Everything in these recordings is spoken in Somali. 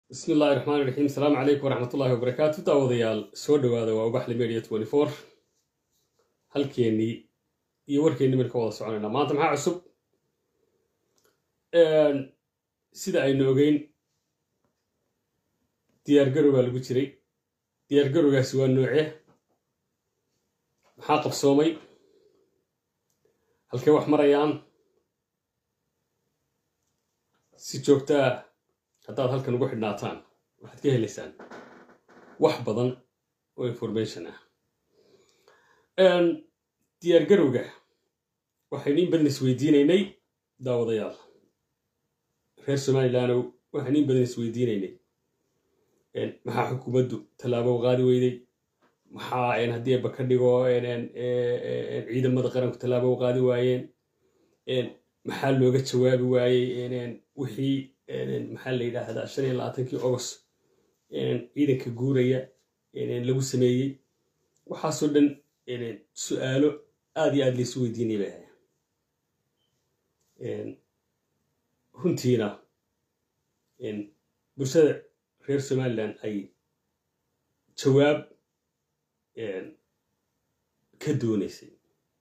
bismi illahi raxmaan iraxiim asalaamu calaykum waraxmatullahi wabarakaatu daawadayaal soo dhowaada waa ubaxli media twenty four halkeennii iyo warkeennii baynu ka wada soconaynaa maanta maxaa cusub sida aynu ogeyn diyaargarow baa lagu jiray diyaargarowgaasi waa noocee maxaa qabsoomay halkee wax marayaan si joogtaa haddaad halkan ugu xidhnaataan waxaad ka helaysaan wax badan oo information ah diyaargarowga waxaynu in badan isweydiinaynay daawadayaal reer somalilandow waxaynu in badan isweydiinaynay maxaa xukuumaddu tallaabo qaadi weyday maxaa haddii aba ka dhigo ciidamada qaranku tallaabo qaadi waayeen maxaa looga jawaabi waayey wixii maxaa la yidhaahdaa shan iyo labaatankii agost ciidanka guuraya lagu sameeyey waxaasoo dhan su-aalo aad iyo aad laysu weydiinay bay ahayn runtiina bulshada reer somalilan ay jawaab ka doonaysay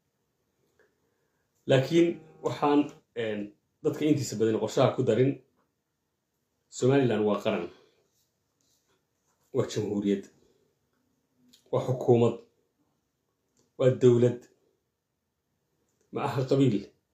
laakiin waxaan dadka intiisa badan qorshaha ku darin somalilan waa qaran waa jamhuuriyad waa xukuumad waa dowlad ma aha qabiil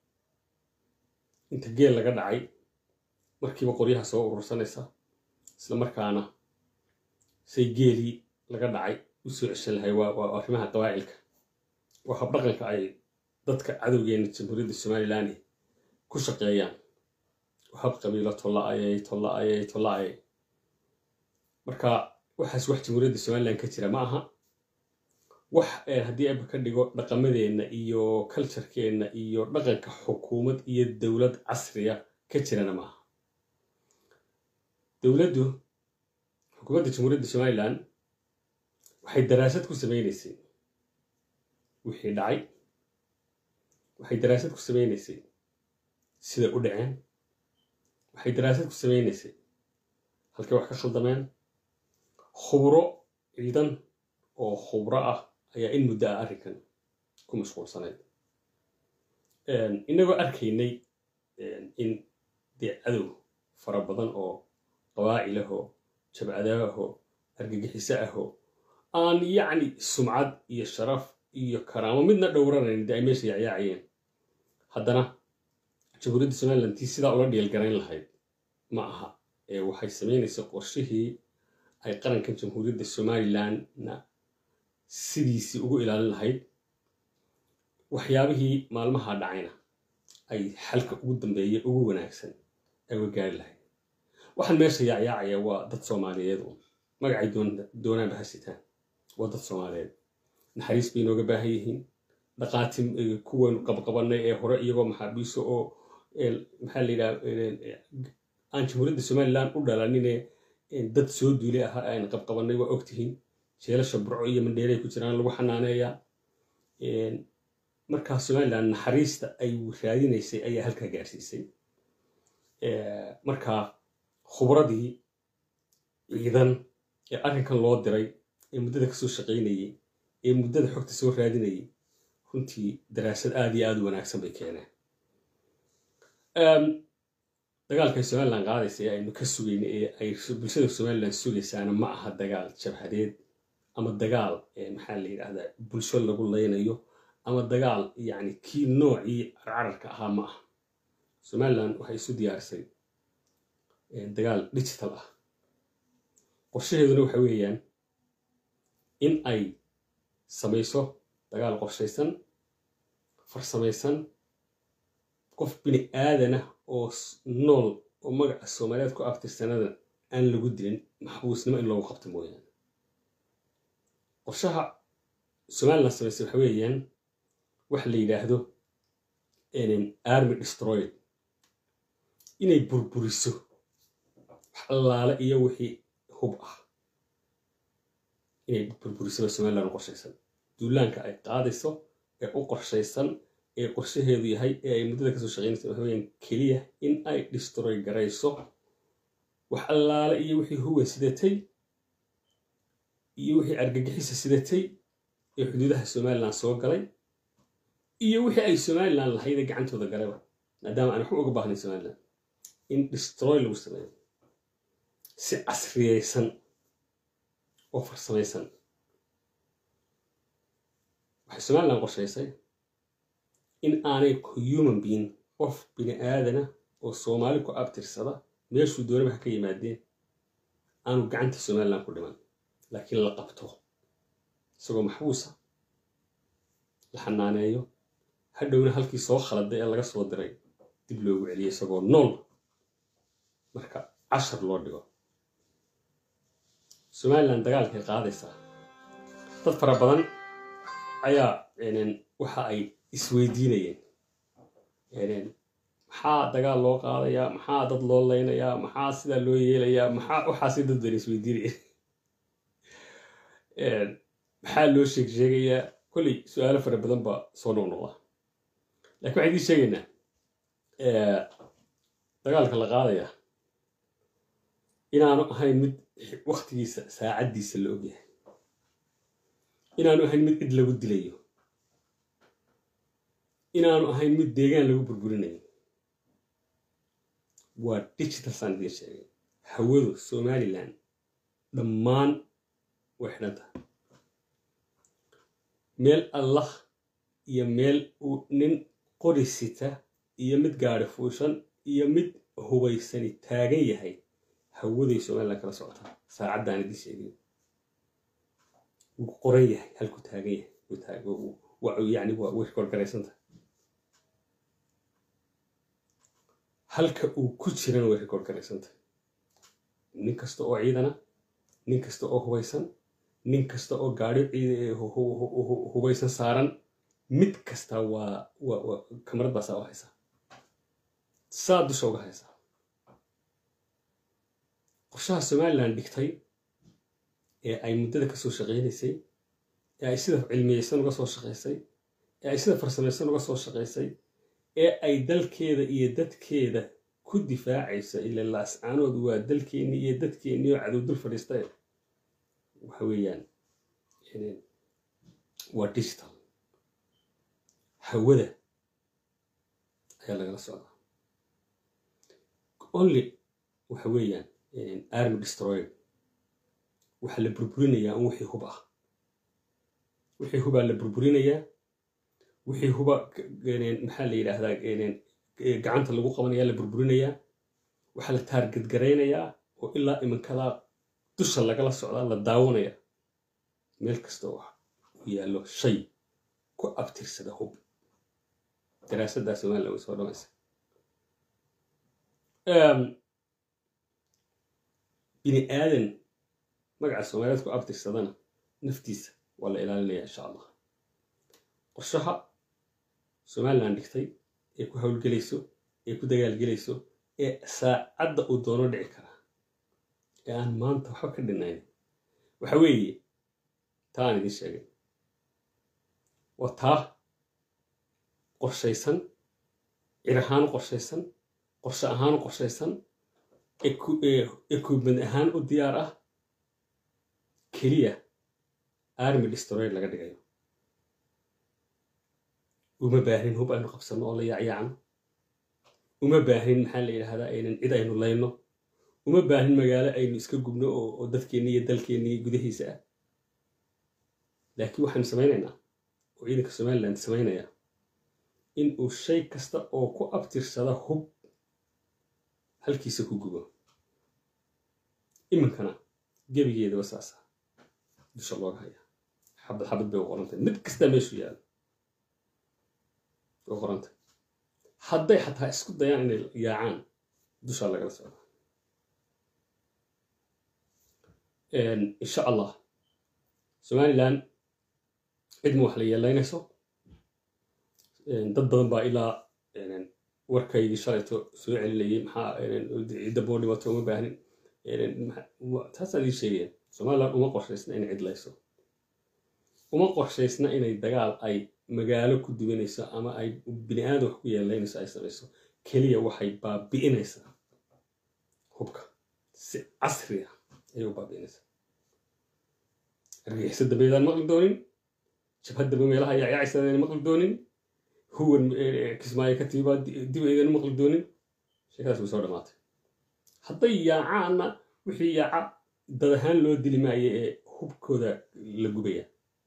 inta geel laga dhacay markiiba qoryaha soo urursanaysa isla markaana say geelii laga dhacay u soo ceshan lahay waa arrimaha qabaa'ilka waa habdhaqanka ay dadka cadowgeena jamhuuriyadda somalilan ku shaqeeyaan hab qabiilo tolla-ayay tolla-ayay tolla-ayay marka waxaas wax jamhuuriyadda somalilan ka jira ma aha wax haddii aba ka dhigo dhaqamadeenna iyo culturekeenna iyo dhaqanka xukuumad iyo dowlad casriya ka jirana ma aha dowladdu xukuumadda jamhuuriyadda somalilan waxay daraasad ku sameynaysay wixii dhacay waxay daraasad ku sameynaysay sida u dhaceen waxay daraasad ku sameynaysay halkay wax ka khaldameen khubro ciidan oo khubro ah ayaa in muddo ah arrinkan ku mashquulsanayd inagoo arkaynay in dee cadow fara badan oo qabaa'il ahoo jabcada ahoo argagixiso ahoo aan yacni sumcad iyo sharaf iyo karaamo midna dhowranayn dee ay meesha yacyaacayeen haddana jamhuuriyadda somalilan tii sidaa ula dhiilgarayn lahayd ma aha ee waxay samaynaysa qorshihii ay qarankan jamhuuriyadda somalilanna sidiisii ugu ilaalin lahayd waxyaabihii maalmaha dhacayna ay xalka ugu dambeeya ugu wanaagsan ay uga gaari lahayd waxaan meesha yaacyaacaya waa dad soomaaliyeed un magacay doonaanba hasitaan waa dad soomaaliyeed naxariis bay inooga baahan yihiin dhaqaati kuwaynu qabqabanay ee hore iyagoo maxaabiiso oo maxaa la yidhaha aan jamhuuriyadda somalilan u dhalanine dad soo duulay ahaa aan qabqabanay waa ogtihiin jeelasha burco iyo mandheeray ku jiraan lagu xanaaneeyaa markaa somalilan naxariista ay raadinaysay ayaa halkaa gaarsiisay markaa khubradii ciidan ee arrinkan loo diray ee muddada kasoo shaqaynayay ee muddada xogta soo raadinayay runtii daraasad aad iyo aad u wanaagsan bay keeneen dagaalkay somalilan qaadaysa ee aynu ka sugayna ee ay bulshada somalilan sugaysaana ma aha dagaal jabhadeed ama dagaal maxaa la yidhahdaa bulsho lagu laynayo ama dagaal yacni kii noocii carcararka ahaa ma aha somalilan waxay isu diyaarisay dagaal digital ah qorshaheeduna waxa weeyaan in ay samayso dagaal qorshaysan farsamaysan qof bini aadanah oo nool oo magaca soomaaliyeed ku aftirsanada aan lagu dilin maxbuusnimo in loogu qabto mooyaane qorshaha somalilan samaysay waxa weeyaan waxa la yidhaahdo army destroyed inay burburiso wax allaale iyo wixii hub ah inay burburisaba somalilan u qorshaysan duulaanka ay qaadayso ee u qorshaysan ee qorshaheedu yahay ee ay muddada kasoo shaqeynaysa waxa weyaan keliya in ay destroy garayso wax allaale iyo wixii huwan sidatay iyo wixii argagixisa sidatay ee xuduudaha somalilan soo galay iyo wixii ay somalilan lahaydee gacantooda galayba maadaama aan waxba uga baahnayn somalilan in destroy lagu sameeyo si casriyaysan oo farsamaysan waxay somalilan qorshaysay in aanay human being qof bini aadana oo soomaali ku abtirsada meeshuu doonaba ha ka yimaadeen aanu gacanta somalilan ku dhiman laakiin la qabto isagoo maxbuusa la xanaaneeyo hadhowna halkii soo khaladay ee laga soo diray dib loogu celiyay isagoo nool marka cashar loo dhigo somalilan dagaalkay qaadaysaa dad fara badan ayaa waxa ay isweydiinayeen maxaa dagaal loo qaadayaa maxaa dad loo leynayaa maxaa sidaa loo yeelayaa maxaa waxaasi dad badan isweydiinayeen maxaa loo sheeg sheegayaa kolley su-aalo fara badan baa soo noqnoqda lakin waxaan idiin sheegaynaa dagaalka la qaadaya inaanu ahayn mid waktigiisa saacaddiisa la ogyahay inaanu ahayn mid cid lagu dilayo inaanu ahayn mid deegaan lagu burburinayo waa digital saan idiin sheegay hawadu somalilan dhammaan way xidhan tahay meel allah iyo meel uu nin qori sita iyo mid gaari fuushan iyo mid hubaysani taagan yahay hawaday somalilan kala socotaa saacaddaan idiin sheegay wuu qoran yahay halkuu taagan yahay yani way korgaraysantahay halka uu ku jirana way rikoord garaysantahay nin kasta oo ciidana nin kasta oo hubaysan nin kasta oo gaadhi hubaysan saaran mid kasta waa kamarad baa saa u haysaa saa dusha uga haysaa qorshaha somalilan dhigtay ee ay muddada kasoo shaqaynaysay ee ay sida cilmiyeysan uga soo shaqaysay ee ay sida farsamaysan uga soo shaqaysay ee ay dalkeeda iyo dadkeeda ku difaacaysa ila laascaanood waa dalkeennii iyo dadkeennii oo cadow dul fadhiistay waxa weeyaan waa digital hawada ayaa lagala socdaa only waxa weeyaan army destroyer waxaa la burburinayaa un wixii hub ah wixii hubaa la burburinayaa wixii huba maxaa la yidhaahdaa gacanta lagu qabanaya la burburinayaa waxaa la taargadgaraynayaa oo ilaa iminkadaa dusha lagala socdaa la daawanaya meel kasta oo u yaallo shay ku abtirsada hub daraasaddaa somalilan way soo dhamaysa bini aadan magaca soomaaliyeed ku abtirsadana naftiisa waa la ilaalinaya insha allah qorshaha somalilan dhigtay ee ku howlgelayso ee ku dagaalgelayso ee saacadda uu doono dhici karaa ee aan maanta waxba ka dhinayn waxa weeye taa aan idiin sheegay waa taa qorshaysan cir ahaan qorshaysan qorshe ahaan qorshaysan equipment ahaan u diyaar ah keliya army destroyer laga dhigayo uma baahnin hub aynu qabsanno oo la yaacyaacno uma baahnin maxaa la yidhahdaa aynan cid aynu layno uma baahnin magaalo aynu iska gubno oo dadkeenni iyo dalkeenni gudahiisa ah laakiin waxaynu samaynaynaa oo ciidanka somaliland samaynaya in uu shay kasta oo ku abtirsada hub halkiisa ku gubo iminkana gebigeedaba saasa dusha looga haya xabad xabad bay u qorantay mid kastaa meeshuu yaalo way qorantay hadday xataa isku dayaan inay yaacaan dushaa lagala socda insha allah somalilan cidma wax la yeelaynayso dad badan baa ilaa warkaygii shalayto soo celinayay maxaa cidda boo dhibato uma baahnin taasaan ii sheegaya somalilan uma qorshaysna inay cidlayso uma qorshaysna inay dagaal ay magaalo ku duwanayso ama ay bini aadam wax ku yeelaynayso ay samayso keliya waxay baabi'inaysaa hubka si casri ah ayay u baabiinaysaa argagixisa dambe aydaan maqli doonin jabhad dambe meelaha yacyacaysa aydaan maqli doonin huwan kismaayo ka tiibaa dib aydan maqli doonin sheekadaas way soo dhamaatay hadday yaacaanna wixii yaaca dad ahaan loo dili maayo ee hubkooda la gubaya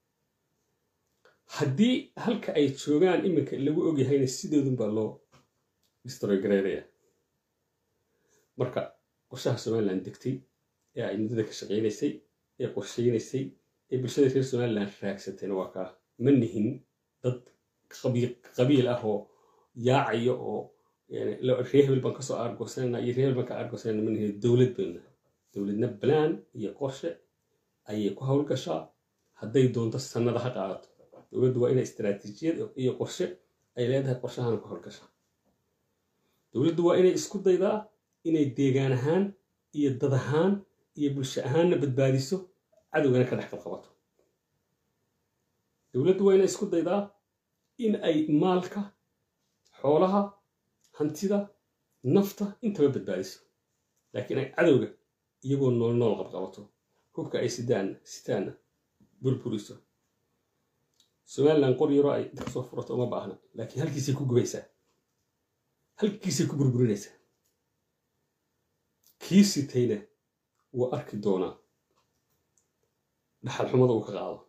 haddii halka ay joogaan iminka lagu ogyahayna sidoodunbaa loo distroygareynaya marka qorshaha somalilan degtay ee ay muddada ka shaqaynaysay ee qorshaynaysay ee bulshada reer somalilan raagsatayna waa kaa ma nihin dad qabiil ah oo yaacayo oo ree hebel baan kasoo aargoosanayna iyo ree hebel baan ka aargoosanayna ma nihin dowlad bayna dowladna balaan iyo qorshe ayay ku howlgashaa hadday doonto sannada ha qaadato dowladdu waa inay istaraatiijiyad iyo qorshe ay leedahay qorshahana ku howlgashaa dowladdu waa inay isku daydaa inay deegaan ahaan iyo dad ahaan iyo bulsho ahaanna badbaadiso cadowgana ka dhex qabqabato dowladdu waa inay isku daydaa in ay maalka xoolaha hantida nafta intaba badbaadiso laakiin ay cadowga iyagoo nool nool qabqabato hubka ay sidaanna sitaanna burburiso somalilan qor yaroo ay kasoo furato uma baahna laakiin halkiisay ku gubaysaa halkiisay ku burburinaysaa kii sitayna wuu arki doonaa dhaxal xumada uu ka qaado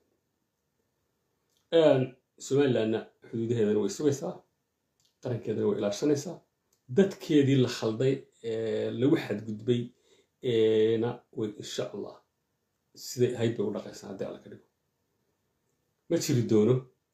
somalilanna xuduudaheedana way sugaysaa qarankeedana way ilaashanaysaa dadkeedii la khalday ee lagu xadgudbay na way insha allah siday ahayd bay u dhaqaysaa haddii alla ka dhigo ma jiri doono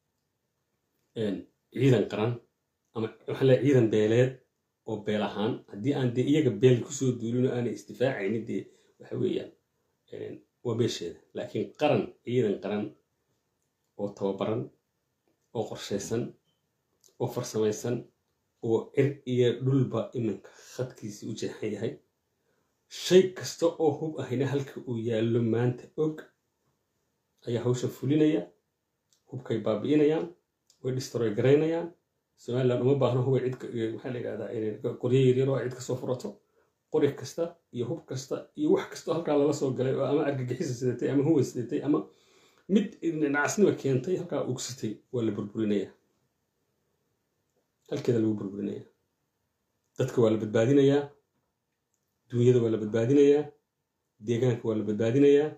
ciidan qaran ama waxaan leeyahay ciidan beeleed oo beel ahaan haddii aan dee iyaga beel kusoo duulino aanay isdifaacaynin dee waxa weeyaan waa beesheeda laakiin qaran ciidan qaran oo tababaran oo qorshaysan oo farsamaysan oo cir iyo dhulba iminka khadkiisii u jeexan yahay shay kasta oo hub ahayna halka uu yaallo maanta og ayaa hawsha fulinaya hubkay baabi'inayaan way distroy garaynayaan somalilan uma baahno hubay cid maxaa la yidhahdaa qoryo yaryar oo ay cid kasoo furato qori kasta iyo hub kasta iyo wax kastoo halkaa lala soo galay oo ama argagixisa sidatay ama huwan sidatay ama mid nacasniba keentay halkaa ugsitay waa la burburinaya halkeeda lagu burburinaya dadka waa la badbaadinayaa duunyada waa la badbaadinayaa deegaanka waa la badbaadinayaa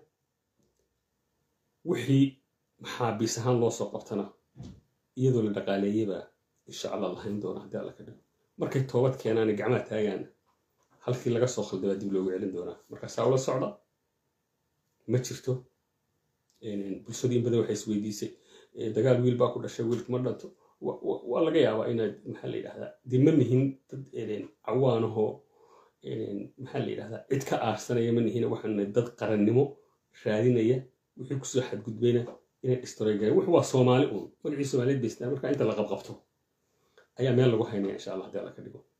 wixii maxaabiis ahaan loo soo qabtana iyadoo la dhaqaaleeyabaa insha allah lahayn doona haddii alla ka dhigo markay toobad keenaana gacmaha taagaana halkii laga soo khalday baa dib loogu celin doonaa markaasaa ula socda ma jirto bulshadu in badan waxay isweydiisay dagaal wiil baa ku dhashay wiilku ma dhanto waa laga yaabaa inaad maxaa la yidhahdaa dee ma nihin dad cawaanahoo maxaa la yidhahdaa cid ka aarsanaya ma nihin waxaana dad qarannimo raadinaya wixii kusoo xadgudbayna inay dhistoreegaan wux waa soomaali uun magacii soomaaliyeed baystaa marka inta la qabqabto ayaa meel lagu haynaya insha allah haddii alla ka dhigo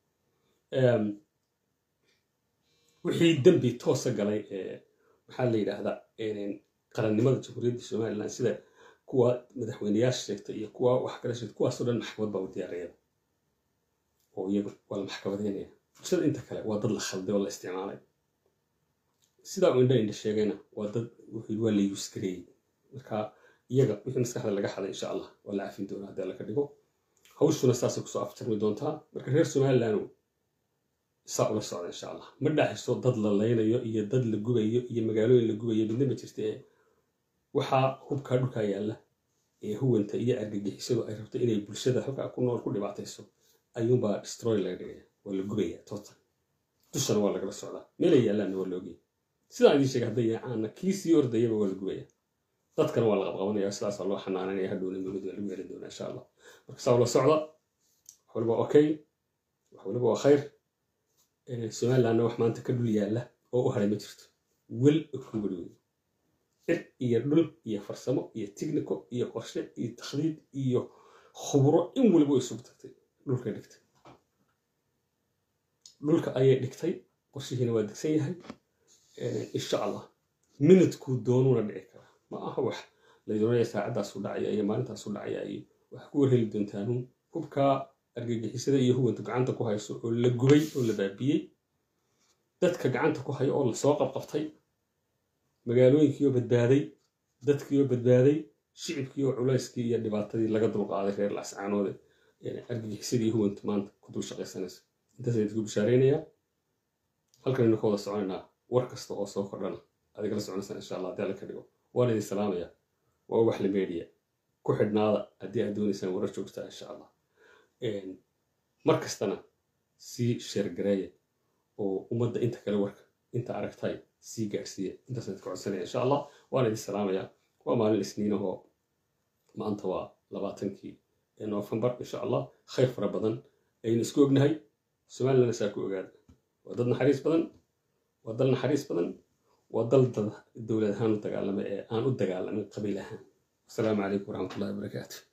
wixii dembi toosa galay maxaa la yidhaahdaa qarannimada jamhuuriyadda somalilan sida kuwa madaxweyneyaasha sheegta iyo kuwa wax kala sheegta kuwaasoo dhan maxkamad baa u diyaariyada oo iyagu waa la maxkamadeynaya bulshada inta kale waa dad la khalday oo la isticmaalay sidaa uu indha indha sheegayna waa dad wuxuu waa la yuuskareeyey marka iyaga wixii maskaxda laga xaday insha allah waa la cafin doonaa haddii alla ka dhigo hawshuna saasay kusoo afjarmi doontaa marka reer somaliland saa ula socda insha allah ma dhaxiso dad la laynayo iyo dad la gubayo iyo magaalooyin la gubayo midna ma jirta ee waxaa hubkaa dhulkaa yaalla ee huwanta iyo argagixisadu ay rabto inay bulshada halkaa ku nool ku dhibaatayso ayuunbaa destroy laga dhigaya waa la gubaya total dushana waa lagala socdaa meelay yaallaanna waa loogaya sidaan idiin sheegay hadday yaacaana kii sii ordayaba waa la gubaya dadkana waa la qabqabanaya sidaasaa loo xanaananaya hadhowna mawlid waa lagu yeelin doonaa insha allah marka saa ula socda wax waliba okay wax waliba waa khayr somalilandna wax maanta ka dhul yaalla oo u haray ma jirto wel okubari wey cir iyo dhul iyo farsamo iyo tignico iyo qorshe iyo takhdiid iyo khubro in waliba way isugu tagtay dhulkay dhigtay dhulka ayay dhigtay qorshihiina waa degsan yahay insha allah minidkuu doonuuna dhici karaa ma aha wax laydonaya saacadaasu dhacaya iyo maalintaasu dhacaya iyo wax ku warheli doontaanun hubkaa argagixisada iyo huwantu gacanta ku hayso oo la gubay oo la baabiyey dadka gacanta ku haya oo lasoo qabqabtay magaalooyinkiioo badbaaday dadkiioo badbaaday shicibkiioo culayskii iyo dhibaatadii laga dulqaaday reer lascaanoode argagixisadii huwanta maanta ku dul shaqaysanaysa intaasaan idinku bishaareynayaa halkan aynu ka wada soconaynaa war kasta oo soo kordhana adig la soconaysaan insha allah haddii alla ka dhigo waan idin salaamaya waa ubax la meediya ku xidhnaada haddii aad doonaysaan warar joogtaa insha allah mar kastana sii sheergareeya oo ummadda inta kale warka inta aragtay sii gaadhsiiya intaasaan idinka codsanaya insha allah waan idin salaamaya waa maalin isniinahoo maanta waa labaatankii novembar insha allah khayr fara badan aynu isku ognahay somalilandna saa ku ogaada waa dad naxariis badan waa dal naxariis badan waa dal dad dowlad ahaan u dagaalama ee aan u dagaalamin qabiil ahaan asalaamu calaykum waraxmatullahi wabarakaatu